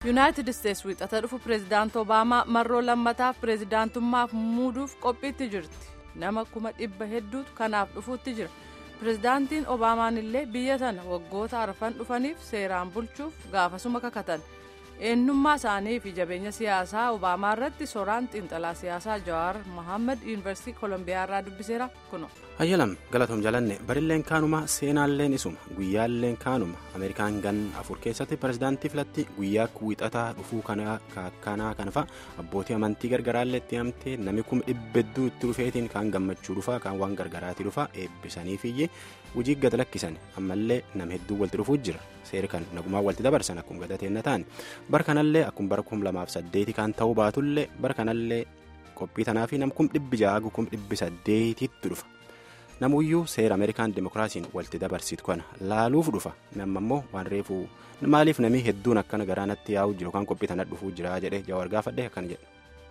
yuunaayitid isteetsi wiixata dhufu pireezidaanti obaamaa marroo lammataaf pireezidaantummaaf muuduuf qophiitti jirti nama kuma dhibba hedduutu kanaaf dhufuutti jira pireezidaantiin obaamaan illee biyya tana waggoota arfan dhufaniif seeraan bulchuuf gaafasuma kakatan eenyummaa isaanii fi jabeenya siyaasaa obaamaa irratti soraan xiinxalaa siyaasaa jawaar mohaammed yuunivarsiitii koolombiyaa irraa dubbiseera kuno. hayyalam galatoom jalanne barilleen kaanuma seenaalleen isuma guyyaalleen kaanuma ameerikaan gan afur keessatti pireezidaantii filatti guyyaa wiixataa dhufuu kanaa kanfa abbootii amantii gargaraallee itti himamte namni kuma dhibbedduu itti dhufeetiin kaan gammachuu dhufaa kaan waan gargaraatii dhufaa eebbisaniifiyyee hojii gad lakkisan ammallee nama hedduu walitti dhufuu jira seeri kan nagumaan walitti dabarsan akkuma gadateenna ta'an bara kanallee akkuma bara kum lamaaf saddeeti kan ta'uu baatullee bara kanallee qophii tanaafi nam kum dhibbi jaagu kum dhibbi saddeetitti dhufa. namuyyuu seera ameerikaan dimokiraasiin walitti dabarsitu kana laaluuf dhufa nama immoo waan reefuu maaliif namni hedduun akkana garaanatti yaa'u jiru kan qophii tana dhufuu jira jedhee jawaar gaafadhe akkana jedhe.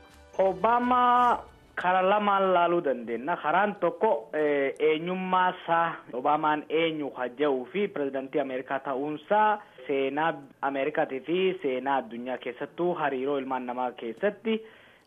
Obaamaa karaa lamaan laaluu dandeenya karaan tokko eenyummaa isaa Obaamaan eenyu hajja'uu fi pireezidantii Ameerikaa ta'uunsaa seenaa Ameerikaatii fi seenaa addunyaa keessattuu hariiroo ilmaan namaa keessatti.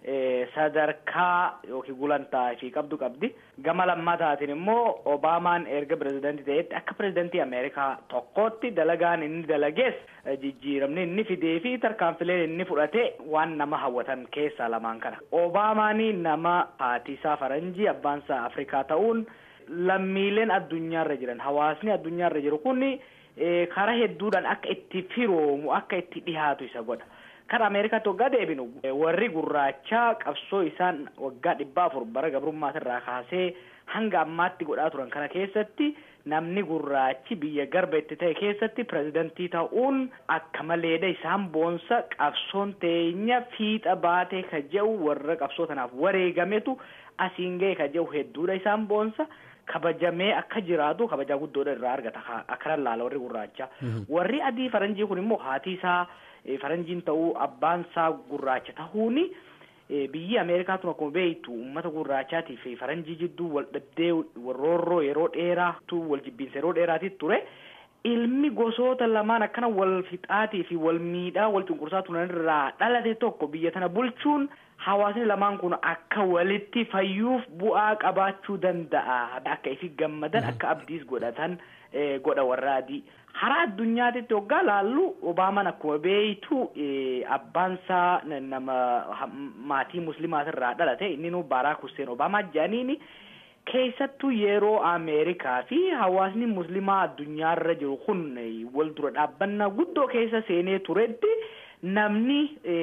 sadarkaa yookiin gulantaa fi qabdu qabdi gama lammataatiin immoo obaamaan erga pireezidantii ta'etti akka pireezidantii ameerikaa tokkootti dalagaan inni dalagees jijjiiramni inni fidee fi tarkaanfileen inni fudhate waan nama hawwatan keessaa lamaan kana obaamaanii nama haatiisaa faranjii abbaansaa afrikaa ta'uun lammiileen addunyaarra jiran hawaasni addunyaarra jiru kun karaa hedduudhaan akka itti firoomu akka itti dhihaatu isa godha. Kan Ameerikaatti waggaa deebinu warri gurraachaa qabsoo isaan waggaa dhibba afur bara gabrummaasirraa kaasee hanga ammaatti godhaa turan kana keessatti namni gurraachi biyya garba itti ta'e keessatti pireezidantii ta'uun akka maleedha isaan boonsa qabsoon teenya fiixa baatee ka jehu warra qabsoo tanaaf wareegametu asiin ga'e ka jehu hedduudha isaan boonsa. kabajamee akka jiraatu kabajaa guddoodha irraa argata akkana laala warri gurraachaa warri adii faranjii kun immoo haati isaa faranjiin ta'uu abbaan isaa gurraacha ta'uuni biyyi ameerikaatun akkuma beektu uummata gurraachaatii fi faranjii jidduu wal dhabdee roorroo yeroo dheeraatu wal jibbiinsa yeroo dheeraatiif ture ilmi gosoota lamaan akkana wal fixaatii fi wal miidhaa wal cunqursaa turan irraa dhalate tokko biyya tana bulchuun hawaasni lamaan kun akka walitti fayyuuf bu'aa qabaachuu danda'a akka ifi gammadan akka abdiis godhatan godha warra adii karaa addunyaatitti waggaa laallu obaamaan akkuma beeytu abbaansaa nama maatii muslimaatirraa dhalate inni nu baaraak hussein obaamaa jedhaniini keessattuu yeroo ameerikaa fi hawaasni muslimaa addunyaarra jiru kun wal dura dhaabbannaa guddoo keessa seenee turetti namni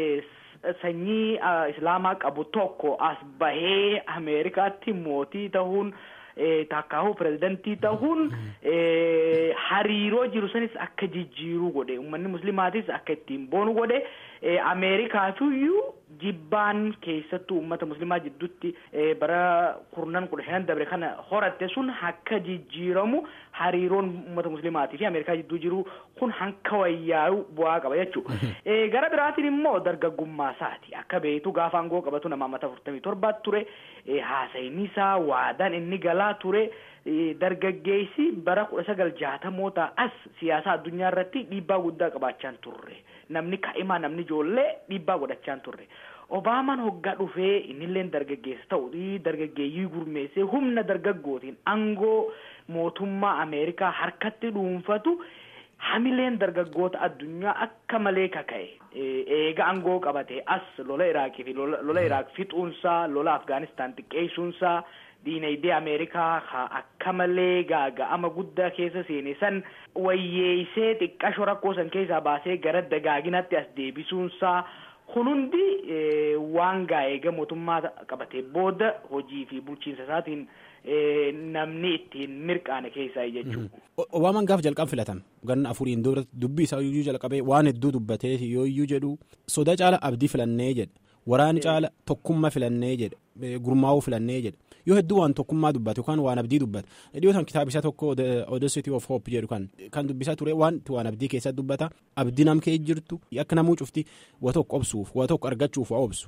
sanyii islaamaa qabu tokko as bahee ameerikaatti mootii ta'uun takkaahu pireezidantii ta'uun hariiroo jiru sanis akka jijjiiruu godhe uummanni muslimaatis akka ittiin boonu godhe ameerikaatiyyuu jibbaan keessattuu uummata muslimaa jidduutti bara kurnan kudha shanan dabre kana horatte sun akka jijjiiramu hariiroon uummata muslimaatii fi ameerikaa jidduu jiru kun hanka wayyaa'u bu'aa qaba jechuudha. gara biraatiin immoo dargaggummaa isaati akka beektu gaafa aangoo qabatu nama ammata afurtamii torbaatti ture haasayni isaa waadaan inni galaa ture. dargaggeessi bara kudha sagal jaatamoota as siyaasa addunyaa irratti dhiibbaa guddaa qabaachaa turre namni kaa'imaa namni ijoollee dhiibbaa godhachaa turre obaamaan hoggaa dhufee innillee dargaggeessa ta'u dargaggeeyyii gurmeessee humna dargaggootiin aangoo mootummaa ameerikaa harkatti dhuunfatu hamileen dargaggoota addunyaa akka malee kaka'e eega aangoo qabate as lola iraaqii fi lola iraaq fixuunsaa lola afgaanistaan xiqqeessuunsaa. diinagdee ameerikaa akka malee gaaga'ama guddaa keessa seene san wayyeessee xiqqashoo rakkoo san keessaa baasee gara dagaaginaatti as deebisuunsaa kun hundi waan gaa'eega mootummaa qabatee booda hojii fi bulchiinsa isaatiin namni ittiin mirqaane keessaa jechuudha. Obaamaan gaafa jalqaba filatame ganna afuriin dura dubbii isaa iyyuu jalqabee waan hedduu dubbatee yoo iyyuu jedhu soda caala abdii filannee jedhe waraani caala tokkummaa filannee jedhe gurmaa'uu filannee jedhe. yoo hedduu waan tokkummaa dubbate yookaan waan abdii dubbate dhiyootaan kitaabisaa tokko Audacity of Hope jedhu kan kan dubbisaa ture waan waan abdii keessatti dubbata abdii nam kee jirtu akka namuu cufti waa tokko obsuuf waa tokko argachuuf waa obsu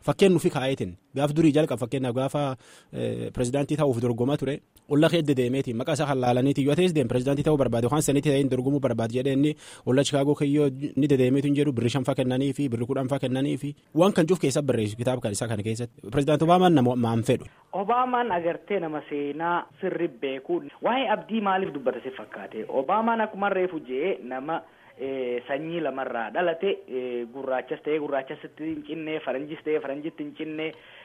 fakkeen nufi kaa'eetin gaaf durii jalqaba fakkeenyaaf gaafa pirezidaantii ta'uuf dorgomaa ture olla keedde deemeeti maqaa isaa hallaalaniiti yoo ta'es deem pirezidaantii ta'uu barbaade yookaan sanitti ta'een dorgomuu barbaade jedhee inni olla chikaagoo kiyyoo ni dedeemeetu hin jedhu birri shanfaa kennanii fi birri kudhanfaa kennanii fi waan kan cuuf keessa barreessu kitaaba kan isaa kana keessatti pirezidaanti Obaamaan nama maan fedhu. Obaamaan agartee nama seenaa sirri beeku waa'ee abdii maaliif dubbatase fakkaate Obaamaan akkuma reefu jee nama. sanyii lamarraa dhalate gurraachas ta'ee gurraachasitti hin cinne faranjis ta'ee faranjitti hin cinne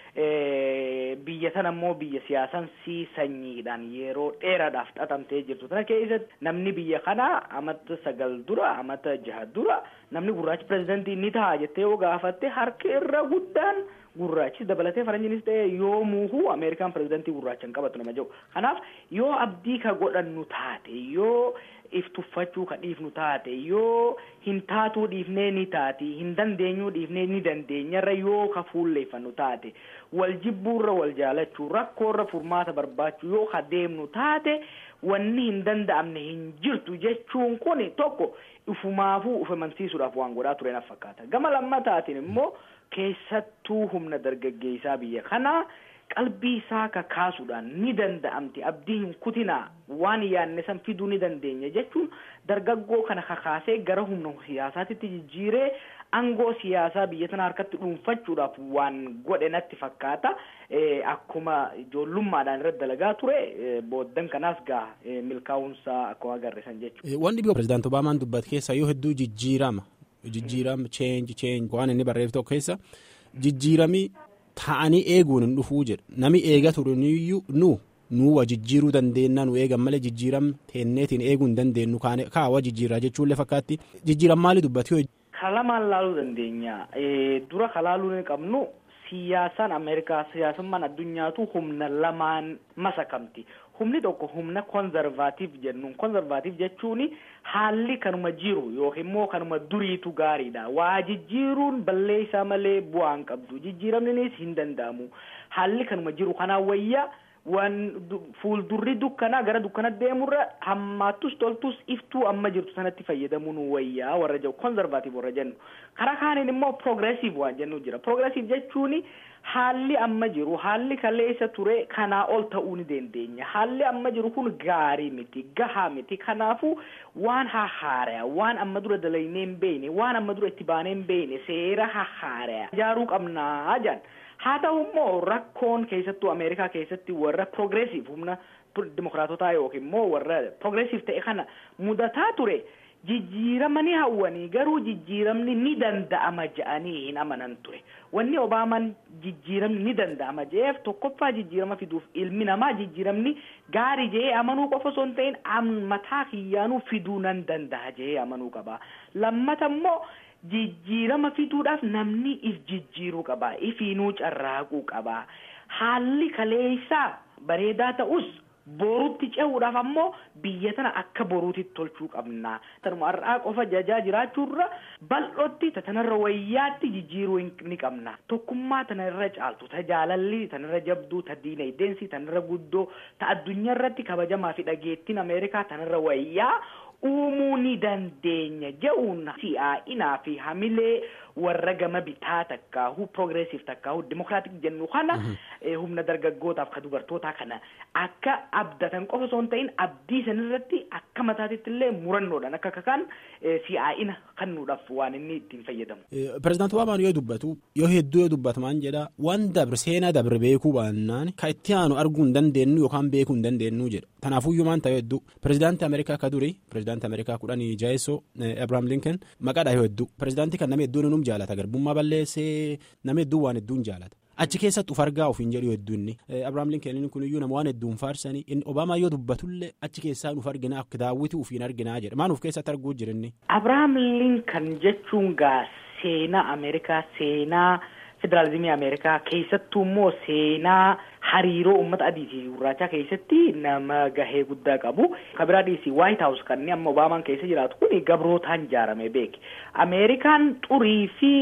biyya sana immoo biyya siyaasansii sanyiidhaan yeroo dheeraadhaaf xaxamtee jirtu tana keessatti namni biyya kanaa amata sagal dura amata jaha dura namni gurraachi pirezidantii ni ta'a jettee yoo gaafatte harka irra guddaan gurraachis dabalatee faranjiinis ta'e yoo muuhuu ameerikaan pirezidantii gurraacha hin qabatu nama jedhu kanaaf yoo abdii ka godhannu taate yoo if tuffachuu ka dhiifnu taate yoo hin taatuu dhiifnee ni taati hin dandeenyuu dhiifnee ni dandeenyarra yoo ka fuulleeffannu taate wal jibbuurra wal jaalachuu rakkoorra furmaata barbaachuu yoo ka deemnu taate wanni hin danda'amne hin jirtu jechuun kun tokko ifumaafuu uf amansiisuudhaaf waan godhaa ture na fakkaata gama lammataatiin immoo keessattuu humna dargaggeessaa biyya kanaa qalbii isaa kakaasuudhaan ni danda'amti abdii hin kutinaa waan yaanne san fiduu ni dandeenya jechuun dargaggoo kana kakaasee gara humna siyaasaatitti jijjiiree aangoo siyaasaa biyya tana harkatti dhuunfachuudhaaf waan godhe natti fakkaata akkuma ijoollummaadhaan irratti dalagaa ture booddan kanaas gaa milkaa'umsaa akkuma agarre san jechuudha. Wanni biyya pirezidaanti Obaamaan dubbate keessa yoo hedduu jijjiirama jijjiirama change change waan inni barreeffate tokko keessa jijjiiramii ta'anii eeguun hin dhufuu jedha nami eega ture nu nuwa jijjiiruu dandeenya nu eegan malee jijjiiram teenneetiin eeguu hin dandeenyu kaawa jijjiirraa jechuullee fakkaatti jijjiiram maali dubbate. Kalamaan laaluu dandeenya dura kalaaluu ni qabnu siyaasaan Ameerikaa siyaasummaan addunyaatu humna lamaan masakamti. Humni tokko humna konzervaatiif jennuun konzervaatiif jechuun haalli kanuma jiru yookiin immoo kanuma duriitu gaariidha. Waa jijjiiruun balleessaa malee bu'aan qabdu. Jijjiiramnis hin danda'amu. Haalli kanuma jiru kanaan wayyaa waan fuuldurri dukkanaa gara dukkana deemurra hammaattus toltus iftuu amma jirtu sanatti fayyadamuun wayyaa warra jedhu konzervaatiif warra jennu. Karaa kaaniin immoo progressive waan jennu jira. Progressive jechuun haalli amma jiru haalli kaleessa ture kanaa ol ta'uu ni dandeenya haalli amma jiru kun gaarii miti gahaa miti kanaafuu waan hahaaraa waan amma dura dalaynee hin beekne waan amma dura itti baanee hin beekne seera hahaaraa ijaaruu qabnaa jedhan haa ta'u immoo rakkoon keessattuu ameerikaa keessatti warra progressive humna dimokiraatotaa yookiin immoo warra progressive ta'e kana mudataa ture. jijjiirama ni hawwanii garuu jijjiiramni ni danda'ama je'anii hin amanan ture wanni obaamaan jijjiiramni ni danda'ama je'eef tokkoffaa jijjiirama fiduuf ilmi namaa jijjiiramni gaarii je'ee amanuu qofa osoo hin ta'in mataa kiyyaanuu fiduu nan danda'a je'ee amanuu qaba lammata immoo jijjiirama fiduudhaaf namni if jijjiiruu qaba ifiinuu carraaquu qaba haalli kaleessaa bareedaa ta'us. boruutti cehuudhaaf ammoo biyya tana akka boruutitti tolchuu qabna tanuma har'aa qofa jajaa jiraachuurra bal'ootti tanarra wayyaatti jijjiiruu ni qabna tokkummaa tanarra caaltu ta jaalalli tanarra jabduu ta diinagdeensi tanarra guddoo ta addunyaa irratti kabajamaa fi dhageettiin ameerikaa tanarra wayyaa uumuu ni dandeenya je'uun si'aa'inaa fi hamilee warra gama bitaa takkaahu progressive takkaahu dimokiraatik jennu kana humna dargaggootaaf ka dubartootaa kana akka abdatan qofa osoo hin ta'in abdii sanirratti akka mataatitti illee murannoodhaan akka kakaan si'aa'ina kennuudhaaf waan inni ittiin fayyadamu. Pireezidaanti Obaamaan yoo dubbatu yoo hedduu yoo dubbatamaan jedha waan dabre seenaa dabre beekuu baannaan kan itti aanu arguu hin dandeenyu yookaan beekuu hin dandeenyu jedha. Kanaafuyyuu maan ta'e hedduu pireezidaantii Ameerikaa ka duri pireezidaantii Ameerikaa kudhanii jaayessoo Abrahaam Lincoln maqaadha yoo hedduu pireezidaantii kan nama hedduun num jaalata garbummaa balleessee nama hedduun waan hedduun jaalata. Achi keessatti uf argaa ofiin jedhu hedduun Abrahaam Lincoln kun iyyuu nama waan hedduun faarsanii inni Obaamaa yoo dubbatullee achi keessaa nuuf arginaa akka daawwiti ufiin arginaa jedha maan uf keessatti arguu jirinni. Abrahaam Lincoln jechuun gaa seenaa Ameerikaa seenaa federaalizimii Ameerikaa keessattuu immoo seenaa hariiroo uummata adii fi gurraachaa keessatti nama gahee guddaa qabu. Kabiraa dhiisii White House kan amma Obaamaan keessa jiraatu kun gabrootaan ijaarame beeki. Ameerikaan xurii fi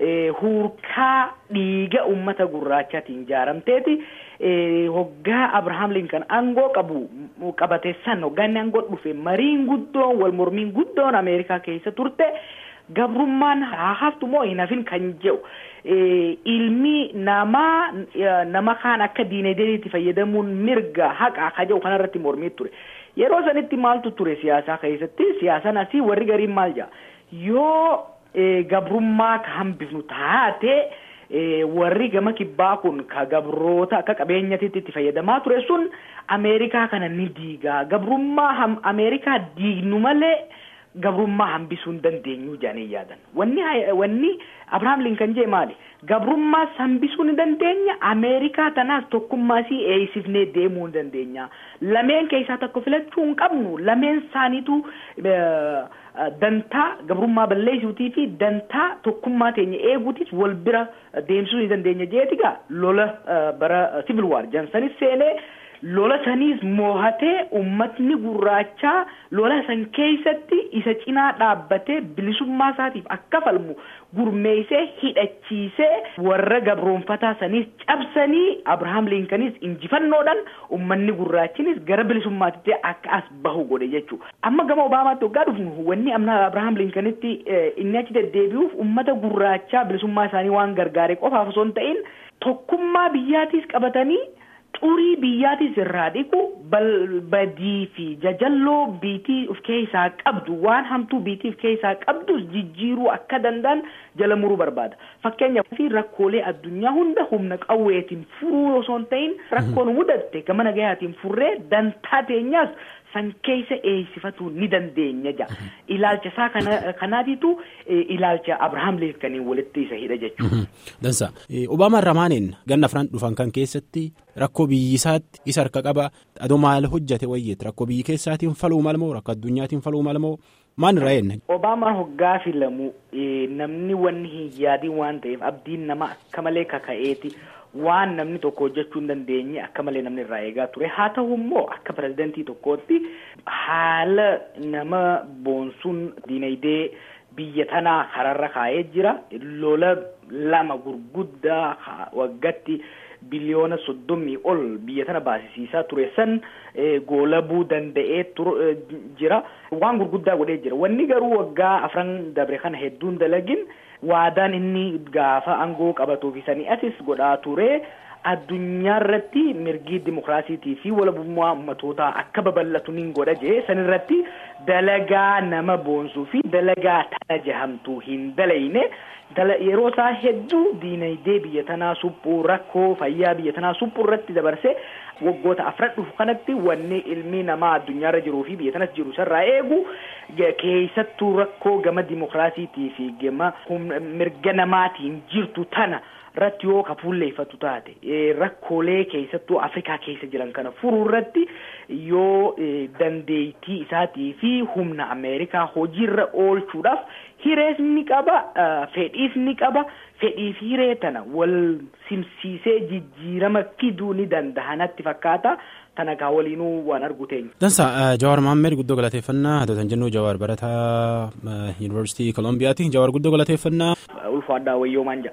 hurkaa dhiiga uummata gurraachaatiin ijaaramteeti. Hoggaa Abrahaam Lincoln aangoo qabu qabateessan hoggaa inni aangoo dhufe mariin guddoon wal mormiin guddoon Ameerikaa keessa turte. gabrummaan haa haftu moo hin hafin kan jedhu ilmi namaa nama kaan akka diinagdeetti fayyadamuun mirga haqa ka jedhu kanarratti mormii ture yeroo sanitti maaltu ture siyaasaa keessatti siyaasaan asii warri gariin maal jedha yoo gabrummaa ka hambifnu taate warri gama kibbaa kun ka gabroota akka qabeenyatitti itti fayyadamaa ture sun ameerikaa kana ni diigaa gabrummaa ameerikaa diignu malee gabrummaa hambisuu hin dandeenyu jedhanii yaadan wanni wanni abrahaam linkan jee maali gabrummaas hambisuu ni dandeenya ameerikaa tanaas tokkummaasii eeysifnee deemuu ni dandeenya lameen keessaa tokko filachuu hin qabnu lameen isaaniitu dantaa gabrummaa balleessuutii fi dantaa tokkummaa teenya eeguutiif wal bira deemsisuu ni dandeenya jeetigaa lola bara civil war jansanis seenee lola saniis moohatee ummatni gurraachaa lola san keessatti isa cinaa dhaabbatee bilisummaa isaatiif akka falmu gurmeeysee hidhachiisee warra gabroonfataa saniis cabsanii abrahaam liinkanis injifannoodhaan ummanni gurraachinis gara bilisummaatitti akka as bahu godhe jechuu amma gama obaamaatti waggaa dhufnu wanni amna abrahaam liinkanitti inni achi deddeebi'uuf ummata gurraachaa bilisummaa isaanii waan gargaare qofaaf osoo hin ta'in tokkummaa biyyaatiis qabatanii xurii biyyaatis irraa dhiqu badii fi jajalloo biitii of keessaa qabdu waan hamtuu biitii of keessaa qabdus jijjiiruu akka danda'an jala muruu barbaada fakkeenyaaf fi rakkoolee addunyaa hunda humna qawweetiin furuu osoo hin ta'in rakkoon mudatte gama nagayaatiin furree dantaa teenyaas san keessa eeysifatuu ni dandeenya jaa ilaalcha isaa kana kanaatitu ilaalcha abrahaam liinkaniin walitti isa hidha jechuudha. Dansa Obaamaan Ramaaniin ganna afran dhufan kan keessatti rakkoo biyyisaatti isa harka qaba adoo maal hojjate wayyeet rakkoo biyyi keessaatiin faluu malmoo rakkoo addunyaatiin faluu malmoo maan irraa eenna. Obaamaan hoggaa filamu namni wanni hin yaadiin waan ta'eef abdiin nama akka malee kaka'eeti. waan namni tokko hojjechuu hin dandeenye akka malee namni irraa eegaa ture haa ta'u immoo akka pirezidantii tokkootti haala nama boonsuun diinagdee biyya tanaa kararra kaa'ee jira lola lama gurguddaa waggatti biliyoona soddomii ol biyya tana baasisiisaa ture san goolabuu danda'ee jira waan gurguddaa godhee jira wanni garuu waggaa afran dabre kana hedduun dalagin waadaan inni gaafa aangoo qabatuufi sanii asis godhaa ture addunyaa irratti mirgi dimokiraasiitii fi walabummaa ummatootaa akka babal'atu nin godha jee sanirratti dalagaa nama boonsuu fi dalagaa tana jahamtuu hin dalayne yeroo isaa hedduu diinagdee biyya tanaa suphuu rakkoo fayyaa biyya tanaa suphuu irratti dabarse waggoota afran dhufu kanatti wanni ilmi namaa addunyaarra jiruu fi biyya tanas jiru isarraa eegu keessattuu rakkoo gama dimokiraasiitii fi gama mirga namaatiin jirtu tana irratti yoo ka fuulleeffatu taate rakkoolee keessattuu afrikaa keessa jiran kana furuu irratti yoo dandeettii isaatii fi humna ameerikaa hojiirra oolchuudhaaf hirees ni qaba fedhiis ni qaba fedhiif hiree tana wal simsiisee jijjiirama fiduu ni danda'a natti fakkaata tana kaa waliinuu waan argu teenya. Dansa Jawaar Maammed guddoo galateeffannaa hatotan jennu Jawaar barataa Yuunivarsiitii Kolombiyaati Jawaar guddoo galateeffannaa. Ulfaadhaa wayyoo maanja.